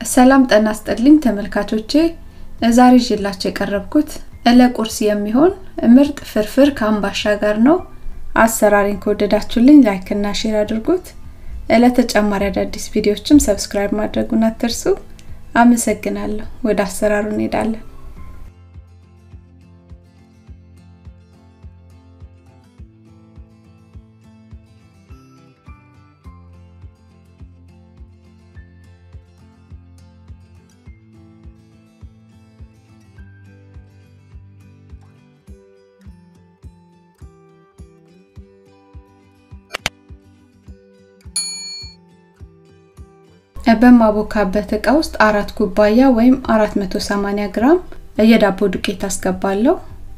ሰላም ጤና ይስጥልኝ ተመልካቾቼ ዛሬ ይዤላችሁ የቀረብኩት ለቁርስ የሚሆን ምርጥ ፍርፍር ከአምባሻ ጋር ነው። አሰራሪን ከወደዳችሁልኝ ላይክ እና ሼር አድርጉት። ለተጨማሪ አዳዲስ ቪዲዮዎችም ሰብስክራይብ ማድረጉን አትርሱ። አመሰግናለሁ። ወደ አሰራሩ እንሄዳለን። በማቦካበት እቃ ውስጥ አራት ኩባያ ወይም 480 ግራም የዳቦ ዱቄት አስገባለሁ።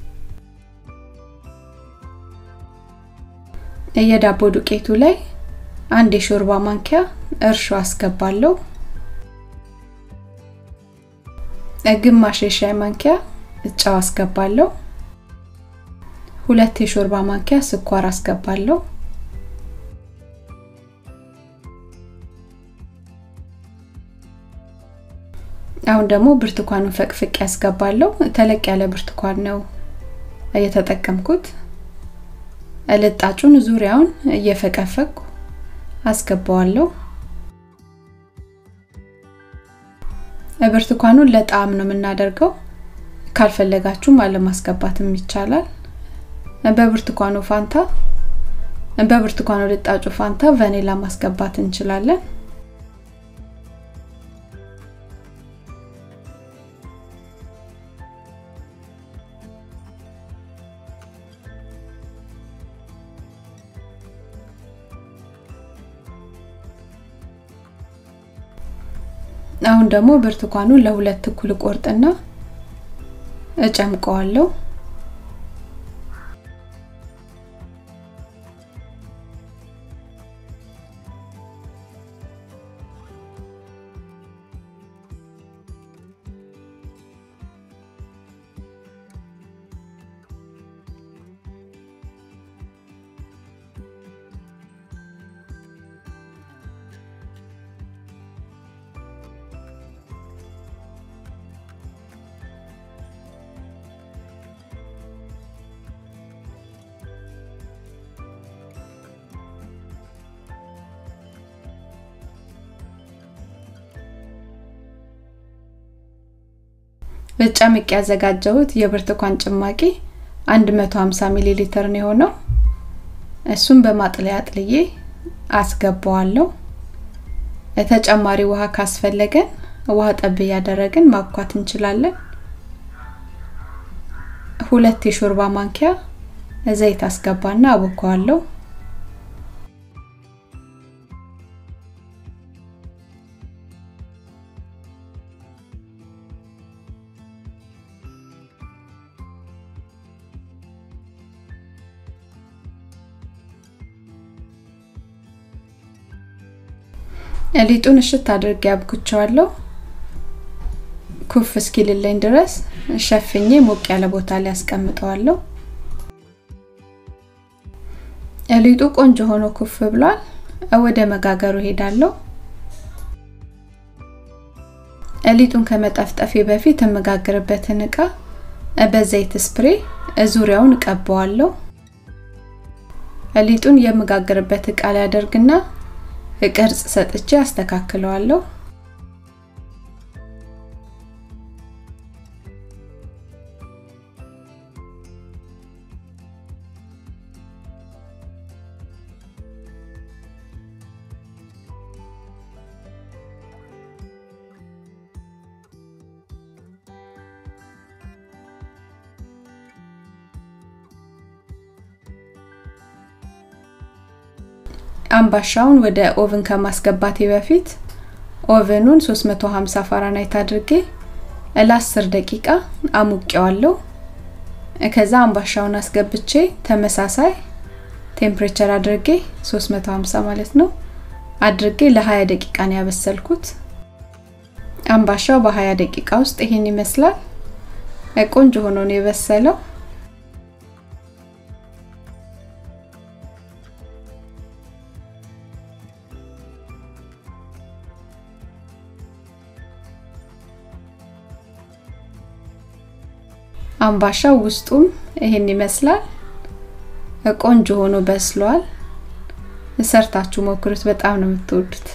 የዳቦ ዱቄቱ ላይ አንድ የሾርባ ማንኪያ እርሾ አስገባለሁ። ግማሽ የሻይ ማንኪያ ጨው አስገባለሁ። ሁለት የሾርባ ማንኪያ ስኳር አስገባለሁ። አሁን ደግሞ ብርቱካኑን ፈቅፍቅ ያስገባለሁ። ተለቅ ያለ ብርቱካን ነው እየተጠቀምኩት። ልጣጩን ዙሪያውን እየፈቀፈቅኩ አስገባዋለሁ። ብርቱካኑን ለጣዕም ነው የምናደርገው። ካልፈለጋችሁም አለማስገባትም ይቻላል። በብርቱካኑ ፋንታ በብርቱካኑ ልጣጩ ፋንታ ቫኒላ ማስገባት እንችላለን። አሁን ደግሞ ብርቱካኑን ለሁለት እኩል ቆርጥና እጨምቀዋለሁ። ጨምቄ ያዘጋጀሁት የብርቱካን ጭማቂ 150 ሚሊ ሊትር ነው የሆነው። እሱን በማጥለያ አጥልዬ አስገባዋለሁ። ተጨማሪ ውሃ ካስፈለገን ውሃ ጠብ እያደረግን ማብኳት እንችላለን። ሁለት የሾርባ ማንኪያ ዘይት አስገባና አቦካዋለሁ። ሊጡን እሽት አድርጌ አብኩቸዋለሁ። ኩፍ እስኪልልኝ ድረስ ሸፍኜ ሞቅ ያለ ቦታ ላይ አስቀምጠዋለሁ። ሊጡ ቆንጆ ሆኖ ኩፍ ብሏል። ወደ መጋገሩ ሄዳለሁ። ሊጡን ከመጠፍጠፌ በፊት የምጋግርበትን እቃ በዘይት ስፕሬ ዙሪያውን እቀባዋለሁ። ሊጡን የምጋግርበት እቃ ላይ አደርግና ቅርጽ ሰጥቼ አስተካክለዋለሁ። አምባሻውን ወደ ኦቭን ከማስገባቴ በፊት ኦቨኑን 350 ፋራናይት አድርጌ ለ10 ደቂቃ አሙቄዋለሁ። ከዛ አምባሻውን አስገብቼ ተመሳሳይ ቴምፕሬቸር አድርጌ 350 ማለት ነው አድርጌ ለ20 ደቂቃ ነው ያበሰልኩት። አምባሻው በ20 ደቂቃ ውስጥ ይሄን ይመስላል። ቆንጆ ሆኖ ነው የበሰለው። አምባሻው ውስጡም ይሄን ይመስላል። ቆንጆ ሆኖ በስሏል። ሰርታችሁ ሞክሩት፣ በጣም ነው የምትወዱት።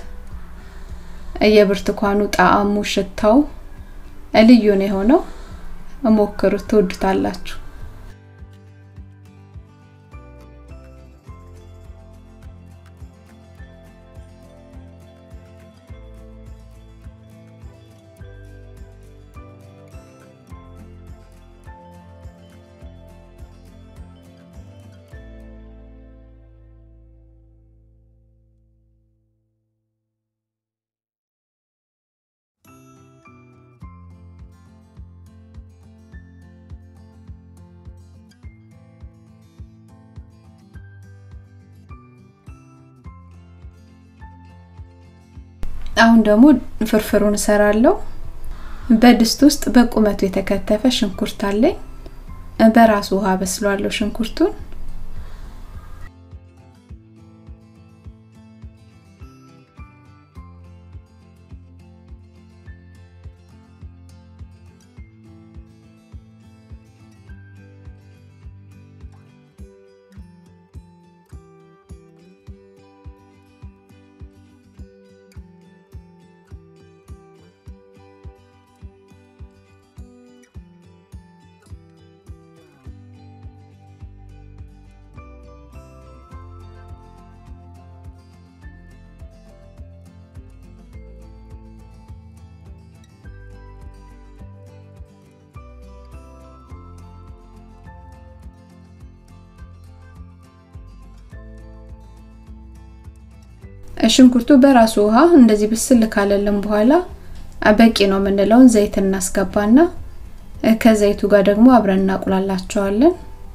የብርቱካኑ ጣዕሙ፣ ሽታው ልዩ ነው የሆነው። ሞክሩት፣ ትወዱታላችሁ። አሁን ደግሞ ፍርፍሩን እሰራለሁ። በድስት ውስጥ በቁመቱ የተከተፈ ሽንኩርት አለኝ። በራሱ ውሃ በስሏለሁ ሽንኩርቱን። ሽንኩርቱ በራሱ ውሃ እንደዚህ ብስል ካለልን በኋላ በቂ ነው የምንለውን ዘይት እናስገባና ከዘይቱ ጋር ደግሞ አብረን እናቁላላቸዋለን።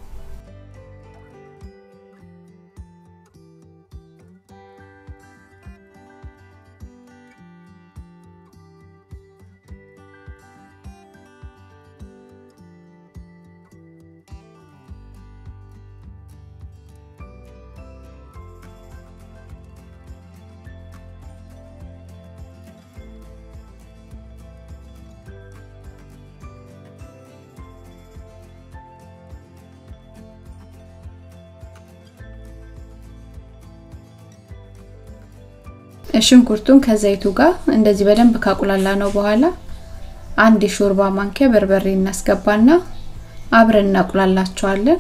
ሽንኩርቱን ከዘይቱ ጋር እንደዚህ በደንብ ካቁላላ ነው በኋላ አንድ የሾርባ ማንኪያ በርበሬ እናስገባና አብረን እናቁላላቸዋለን።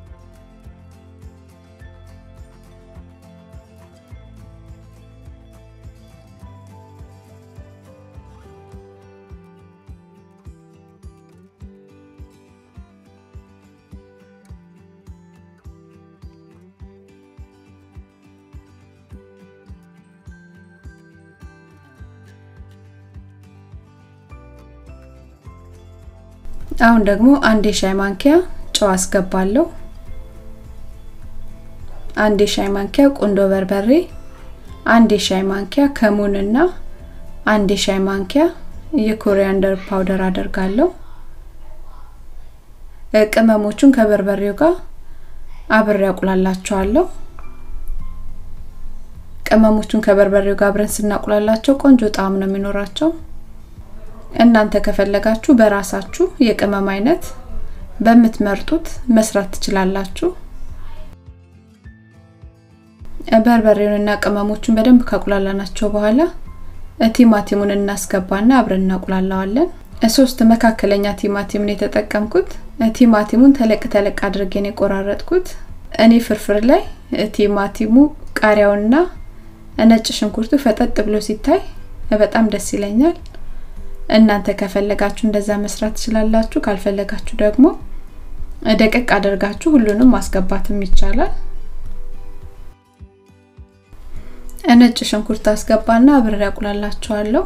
አሁን ደግሞ አንድ የሻይ ማንኪያ ጨው አስገባለሁ። አንድ የሻይ ማንኪያ ቁንዶ በርበሬ፣ አንድ የሻይ ማንኪያ ከሙንና አንድ የሻይ ማንኪያ የኮሪያንደር ፓውደር አደርጋለሁ። ቅመሞቹን ከበርበሬው ጋር አብሬ አቁላላቸዋለሁ። ቅመሞቹን ከበርበሬው ጋር አብረን ስናቁላላቸው ቆንጆ ጣዕም ነው የሚኖራቸው። እናንተ ከፈለጋችሁ በራሳችሁ የቅመም አይነት በምትመርጡት መስራት ትችላላችሁ። በርበሬውንና ቅመሞቹን በደንብ ካቁላላናቸው በኋላ ቲማቲሙን እናስገባና አብረን እናቁላላዋለን። ሶስት መካከለኛ ቲማቲምን የተጠቀምኩት። ቲማቲሙን ተለቅ ተለቅ አድርጌ ነው የቆራረጥኩት። እኔ ፍርፍር ላይ ቲማቲሙ፣ ቃሪያውና ነጭ ሽንኩርቱ ፈጠጥ ብሎ ሲታይ በጣም ደስ ይለኛል። እናንተ ከፈለጋችሁ እንደዛ መስራት ትችላላችሁ። ካልፈለጋችሁ ደግሞ ደቀቅ አድርጋችሁ ሁሉንም ማስገባትም ይቻላል። ነጭ ሽንኩርት አስገባና አብሬ አቁላላችኋለሁ።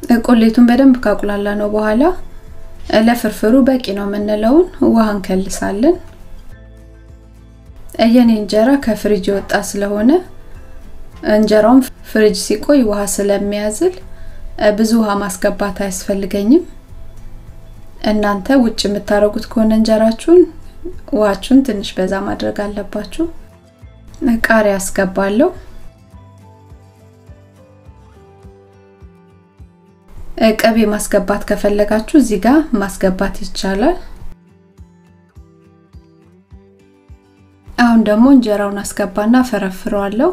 ቁሌቱን በደንብ ካቁላላ ነው በኋላ ለፍርፍሩ በቂ ነው የምንለውን ውሃ እንከልሳለን። የኔ እንጀራ ከፍሪጅ የወጣ ስለሆነ እንጀራውን ፍሪጅ ሲቆይ ውሃ ስለሚያዝል ብዙ ውሃ ማስገባት አያስፈልገኝም። እናንተ ውጭ የምታረጉት ከሆነ እንጀራችሁን ውሃችሁን ትንሽ በዛ ማድረግ አለባችሁ። ቃሪያ አስገባለሁ። ቅቤ ማስገባት ከፈለጋችሁ እዚህ ጋር ማስገባት ይቻላል። አሁን ደግሞ እንጀራውን አስገባና ፈረፍረዋለሁ።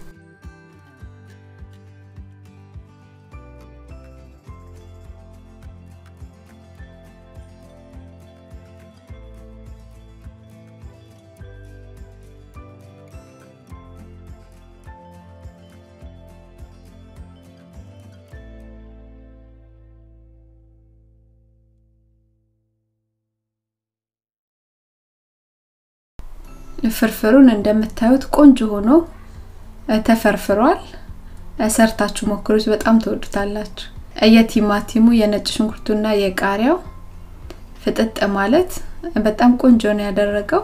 ፍርፍሩን እንደምታዩት ቆንጆ ሆኖ ተፈርፍሯል። ሰርታችሁ ሞክሩት፣ በጣም ትወዱታላችሁ። የቲማቲሙ የነጭ ሽንኩርቱና የቃሪያው ፍጥጥ ማለት በጣም ቆንጆ ነው ያደረገው።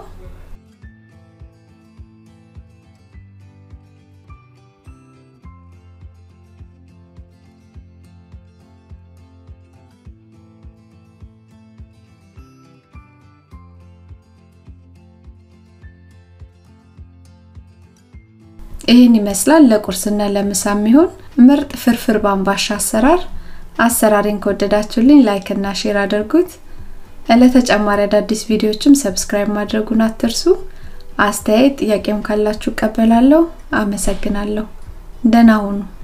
ይህን ይመስላል ለቁርስና ለምሳ የሚሆን ምርጥ ፍርፍር በአምባሻ አሰራር። አሰራሬን ከወደዳችሁልኝ ላይክ እና ሼር አድርጉት። ለተጨማሪ አዳዲስ ቪዲዮዎችም ሰብስክራይብ ማድረጉን አትርሱ። አስተያየት ጥያቄም ካላችሁ እቀበላለሁ። አመሰግናለሁ። ደህና ሁኑ።